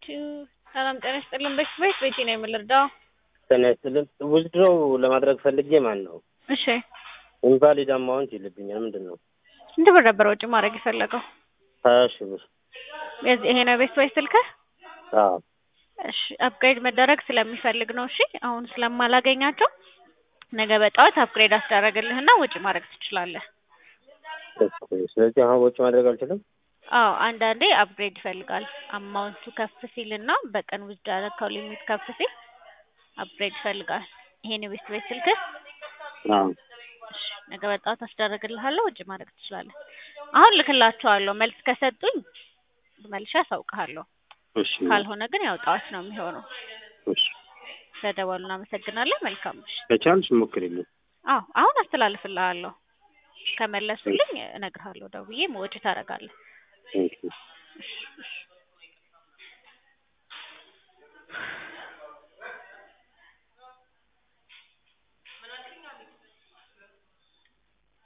ሰላም ጤና ይስጥልን። በፊት ቤት ቤቴ ነው የምልርዳው። ጤና ይስጥልን። ዊዝድሮው ለማድረግ ፈልጌ ማን ነው እሺ ኢንቫሊድ አማውንት ይልብኛል። ምንድን ነው? ስንት ብር ነበር ወጪ ማድረግ የፈለገው? ሀያ ሺህ ብር። የዚህ ይሄ ነው ቤት ቤት ስልክህ? አዎ እሺ አፕግሬድ መደረግ ስለሚፈልግ ነው። እሺ አሁን ስለማላገኛቸው ነገ በጠዋት አፕግሬድ አስደረግልህና ወጪ ማድረግ ትችላለህ። ኦኬ። ስለዚህ አሁን ወጪ ማድረግ አልችልም። አዎ አንዳንዴ አፕግሬድ ይፈልጋል። አማውንቱ ከፍ ሲል እና በቀን ውስጥ ያደረከው ሊሚት ከፍ ሲል አፕግሬድ ይፈልጋል። ይሄን ቤት ቤት ስልክህ አዎ እሺ ነገ በጠዋት አስደረግልሃለሁ። ወጪ ማድረግ ትችላለህ። አሁን ልክላቸዋለሁ። መልስ ከሰጡኝ መልሼ አሳውቅሃለሁ። እሺ ካልሆነ ግን ያው ጠዋት ነው የሚሆነው። እሺ። ስለደወሉ እናመሰግናለን። መልካም ምሽት። ከቻልሽ ሞክሪልኝ። አዎ አሁን አስተላልፍልሃለሁ። ከመለሱልኝ እነግርሃለሁ። ደውዬ ወጪ ታደርጋለህ። ቴንኪው። እሺ እሺ